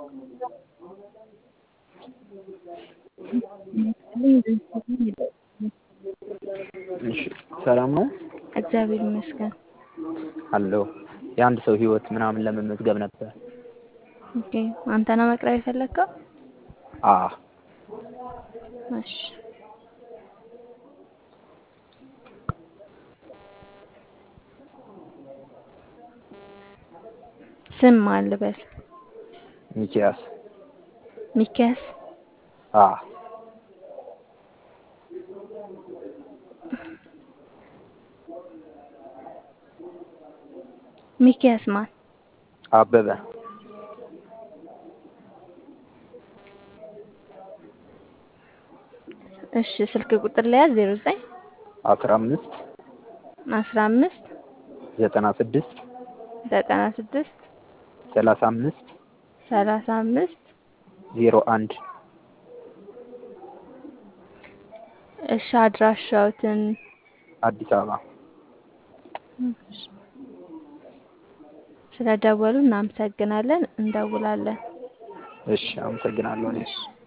እሺ ሰላም ነው እግዚአብሔር ይመስገን። አለሁ። የአንድ ሰው ህይወት ምናምን ለመመዝገብ ነበር። ኦኬ አንተ ነው መቅረብ የፈለግከው? አ እሺ ስም ማን ልበል? ሚኪያስ ሚኪያስ አ ሚኪያስ ማን? አበበ እሺ ስልክ ቁጥር ለያዝ 09 አስራ አምስት 15 ዘጠና ስድስት 96 ሰላሳ አምስት 35 ዜሮ አንድ እሺ አድራሻዎትን አዲስ አበባ ስለደወሉ እናመሰግናለን። እንደውላለን። እሺ አመሰግናለሁ እኔ እሺ